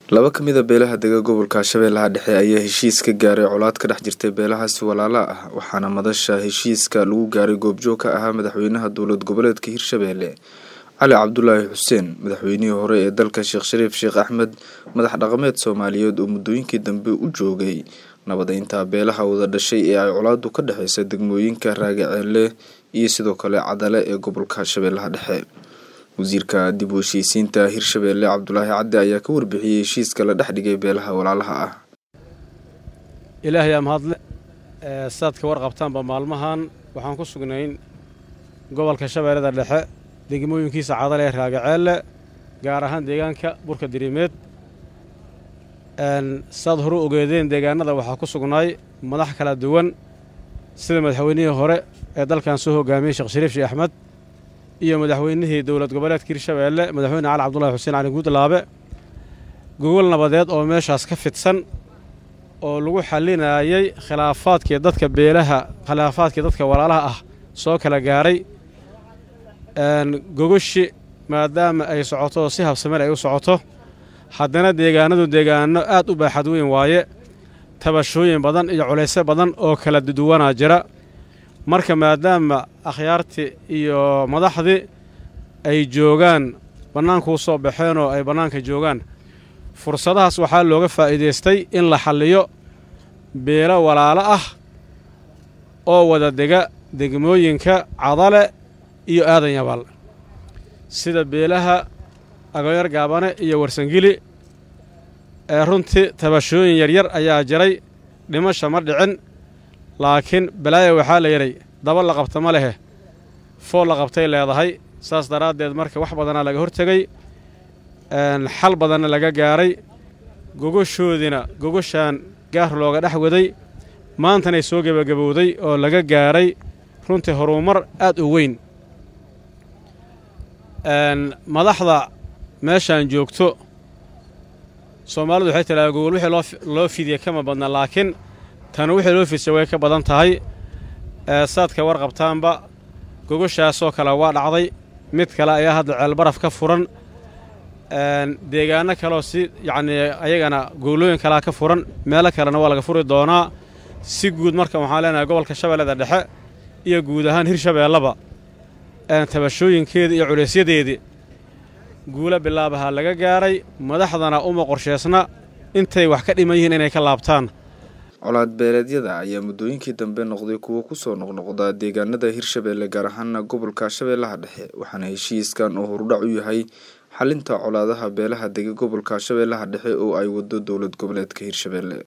laba ka mid a beelaha dega gobolka shabeellaha dhexe ayaa heshiis ka gaaray colaad ka dhex jirtay beelahaasi walaala ah waxaana madasha heshiiska lagu gaaray goobjoog ka ahaa madaxweynaha dowlad goboleedka hirshabeelle cali cabdulaahi xuseen madaxweynihii hore ee dalka sheekh shariif sheekh axmed madax dhaqameed soomaaliyeed oo muddooyinkii dambe u joogay nabadeynta beelaha wada dhashay ee ay colaadu ka dhexeysa degmooyinka raagaceelle iyo sidoo kale cadale ee gobolka shabeellaha dhexe wasiirka dib u heshiisiinta hirshabeelle cabdulaahi cadde ayaa ka warbixiyey heshiiska la dhex dhigay beelaha walaalaha ah ilaahayaa mahadle saad ka warqabtaanba maalmahan waxaan ku sugnayn gobolka shabeellada dhexe degmooyinkiisa cadale ee raagaceelle gaar ahaan deegaanka burka dirimeed saad horu ogeedeen deegaanada waxaa ku sugnaay madax kala duwan sida madaxweynihii hore ee dalkan soo hogaamiyey sheekh shariif sheekh axmed iyo madaxweynihii dowlad goboleedka hirshabeelle madaxweyne cali cabdulahi xuseen cali guudlaabe gogol nabadeed oo meeshaas ka fidsan oo lagu xallinayay khilaafaadkii dadka beelaha khilaafaadkii dadka walaalaha ah soo kala gaaray gogoshi maadaama ay socoto oo si habsameel ay u socoto haddana deegaanadu deegaano aad u baaxad weyn waaye tabashooyin badan iyo culaysyo badan oo kala duwanaa jira marka maadaama akhyaartii iyo madaxdii ay joogaan bannaankuu soo baxeen oo ay bannaanka joogaan fursadahaas waxaa looga faa'iidaystay in la xalliyo beelo walaalo ah oo wada dega degmooyinka cadale iyo aadan yabaal sida beelaha agoyar gaabane iyo warsangili ee runtii tabashooyin yaryar ayaa jiray dhimasha ma dhicin laakiin balaaya waxaa la yidhay daba la qabta ma lehe fool la qabtay leedahay saas daraaddeed marka wax badanaa laga hortegay xal badanna laga gaaray gogoshoodiina gogoshaan gaar looga dhex waday maantanay soo gebagabowday oo laga gaaray runtii horumar aad u weyn madaxda meeshaan joogto soomaalidu waxay tiraa gogol wixii loo fidiya kama badna laakiin tanu wixii loo fidsa way ka badan tahay saadka warqabtaanba gogoshaasoo kale waa dhacday mid kale ayaa hadda ceelbaraf ka furan deegaano kaleoo si yacnii ayagana goolooyin kalea ka furan meelo kalena waa laga furi doonaa si guud marka waxaan leenahay gobolka shabeellada dhexe iyo guud ahaan hirshabeellaba tabashooyinkeedii iyo culaysyadeedii guula bilaabaha laga gaaray madaxdana uma qorsheysna intay wax ka dhiman yihiin inay ka laabtaan colaad beeleedyada ayaa muddooyinkii dambe noqday kuwo kusoo noqnoqda deegaanada hirshabeelle gaar ahaana gobolka shabeellaha dhexe waxaana heshiiskan oo horudhac u yahay xalinta colaadaha beelaha dega gobolka shabeellaha dhexe oo ay wado dowlad goboleedka hirshabeelle